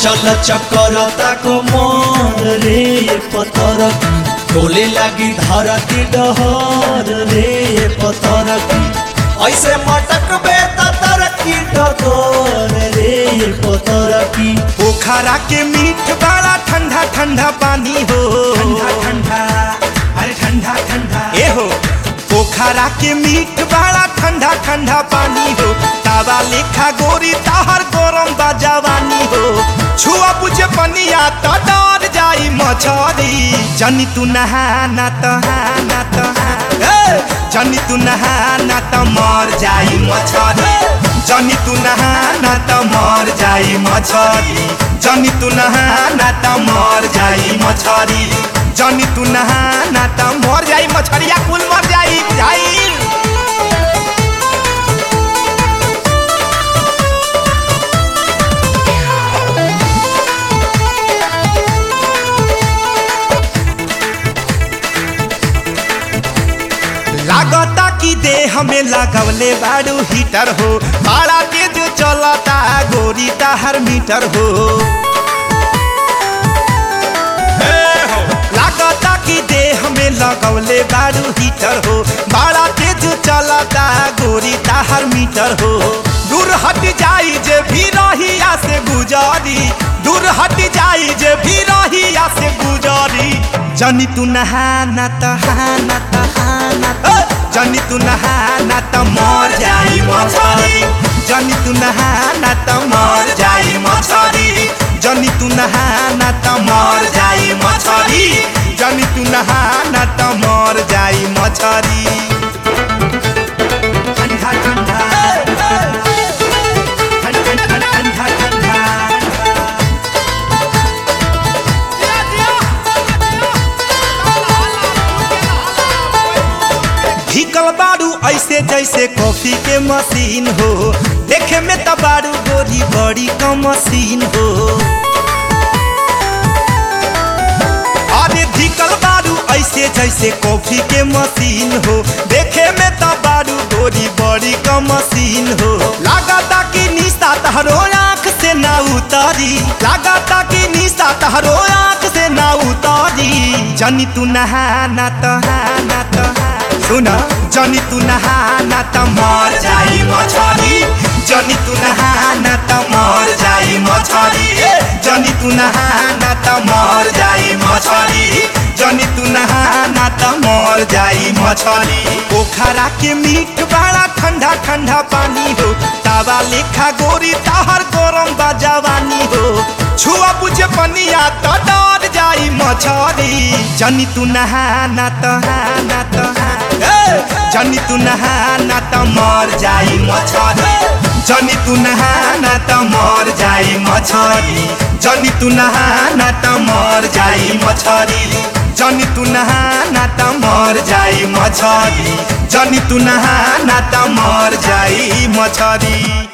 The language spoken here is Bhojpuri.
चल चक्कर ताको मन रे पतर डोले लागी धरती डहर रे पतर ऐसे मटक बे तर की डगर रे पतर की पोखरा के मीठ बड़ा ठंडा ठंडा पानी हो ठंडा ठंडा अरे ठंडा ठंडा ए हो पोखरा के मीठ बड़ा ठंडा ठंडा पानी हो तावा लेखा गोरी ताहर गरम बा जवानी हो छुआ बुझे पनिया तो डर जाई मछरी जनी तू नहाना तो हाना तो हाना जनी तू नहाना तो मर जाई मछरी जनी तू नहाना तो मर जाई मछरी जनी तू नहाना तो मर जाई मछरी जनी तू नहाना त मर जाई मछरिया कुल मर जाई जाई लागता कि देह में लगवले बाड़ू हीटर हो बड़ा तेज चलता गोरी ताहर मीटर हो लागता कि देह में लगौले बारू हीटर हो बड़ा तेज चलता गोरी ताहर मीटर हो दूर हट जाई जे भी रहिया से गुजारी दूर हट जाई जे भी रहिया से गुजारी जनी तू नहाना त हाना त हाना त जनी तू नहाना त मर जाई मछरी जनी तू नहाना त मर जाई मछरी जनी तू नहाना त मर जाई मछरी जनी तू नहाना त मर जाई मछरी ठंडा ठंडा ठंडा ठंडा ठंडा ढिकल बारू ऐसे जैसे कॉफी के मशीन हो देखे में त बारू गोरी बड़ी का मशीन हो अरे ढिकल बारू ऐसे जैसे कॉफी के मशीन हो देखे में त बारू गोरी बड़ी का मशीन हो लागता कि निशा तहरो आँख से ना उतारी लागता कि निशा तहरो आँख से ना उतारी जनी तू नहाना तो हाना तो हाना सुन जनी तू नहाना त मर जाई मछरी जनी तू नहाना त मर जाई मछरी जनी तू नहाना त मर जाई मछरी जनी तू नहाना त मर जाई मछरी पोखरा के मीठ बड़ा ठंडा ठंडा पानी हो तावा लेखा गोरी ताहर गरम बा जवानी हो छुआ बुझे पनिया त डर जाई मछरी जनी तू नहाना त हाना त हाना जनी तू नहाना त मर जाई मछरी जनी तू नहाना त मर जाई मछरी जनी तू नहाना त मर जाई मछरी जनी तू नहाना त मर जाई मछरी जनी तू नहाना त मर जाई मछरी